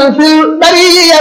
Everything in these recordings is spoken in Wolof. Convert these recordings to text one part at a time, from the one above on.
fil bariya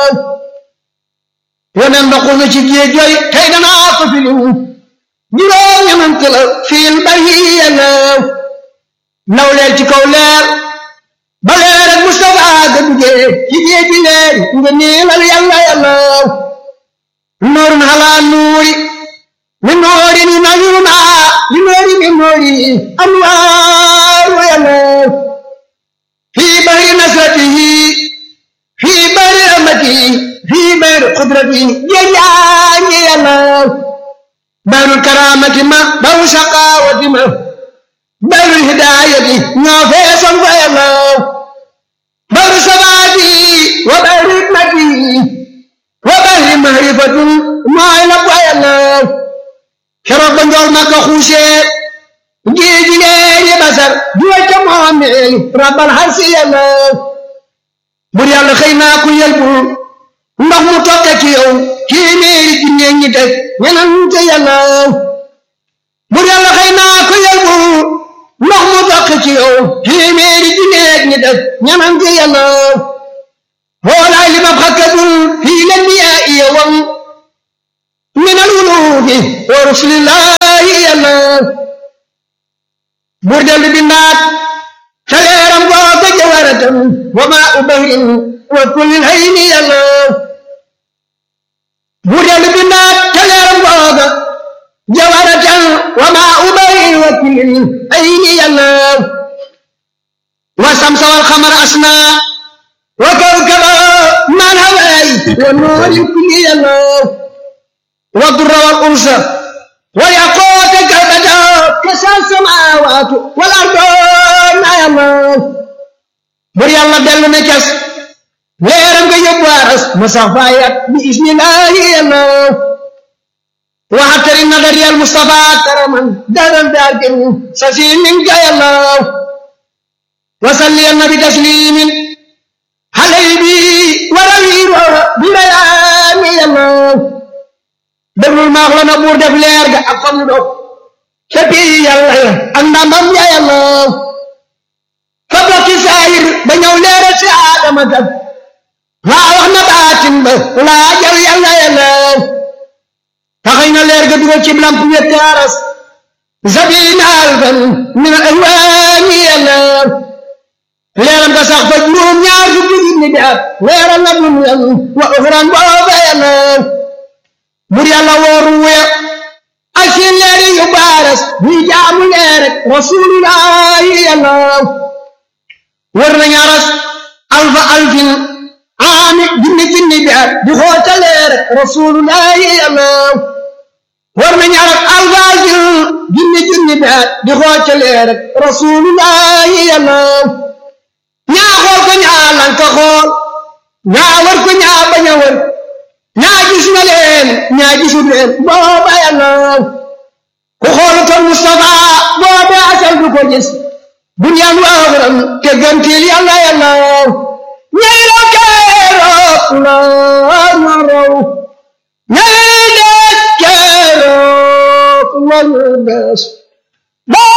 yonen ba xul na ci géej yooyu tey danaa ko fi lim juróom ñamant la fil bariya naw leer ci kaw leer ba leer ak Mustafa ga duggee ci géej gi leer nga niilal yàlla yàlla nuurun halaa nuuri min nuuri ni nawiruna li nuuri min nuuri anwaaru yàlla fii bahri nasratihi fii bahri rahmatihi fii bahri qudratihi jeejaange yàlla bahrul karaamati ma bahru saqaawati ma bahrul hidaayati ñoo feesoon fa yàlla bahru sabaati wa bahri hikmati wa bahri mahrifatin mooy la fa yàlla keroog ba njool Makka xuusee géeji leeri basar juwa ca moomeel rabbal harsi yàlla bur yàlla xëy naa ku yelbul ndox mu tokke ci yow téeméeri junne ñi teg ñenante yàlla bur yàlla xëy naa ku yelbul ndox mu tokke ci yow téeméeri junne ñi teg ñenante yàlla hoolaay li mab xakkadul fii la niyaa iya wam min al wuluudi wa rusulillahi yàlla bur dellu bindaat ca leeram googa jawaratam wa maa u bahrin wa kullil hayni yàlla bur dellu bindaat ca leeram googa jawaratan wa maa u bahrin wa kullil hayni yàlla wa samsa wal xamara asna wa kawkaba man hawaay wa nuuri kulli yàlla wa durra wal ursa wa yaqoota kalbada kasa samaawaat wal ardo na yàlla bur yàlla dellu ne cas leeram nga yóbbu aras ma sax faayat bi ismillahi yàlla waxatari nadari al mustafa karaman daran daarkin sasi min ka yàlla wasalli annabi taslimin halay bi warawiiro bi rayaani yàlla déglul maax la na buur def leer ga ak famu dog ca bii yàlla ya ak ndambam ya yàlla fa bokki saayir ba ñëw leera ci aadama kat laa wax na baatin ba laa jaw yàlla yàlla taxay na leer ga dugal ci lamp ñetti aras zabina alfan min al alwaani yàlla leeram ga sax fa juróom ñaar fukki junni bi at leeral na dunyan wa uxran booba yàlla bur yàlla wooru wuya ak seen leeri yu baaras ñuy jaamu leer rek rasulullahi yàlla war nañu aras alfa alfin aami junni junni bi at di xoota leer rek rasulullahi yàlla war nañu aras alfa alfin junni junni bi at di xoota leer rek rasulullahi yàlla ñaa xool ko ñaa lanka xool ñaa war ko ñaa bañ a war ñaa gis na leen ñaa gisul leen booba yàlla ku xool ko Mustafa booba asal du ko gis bunyaan waaxuram te gantil yàlla yàlla ñay raw keroog la na raw ñay des keroog la ñu des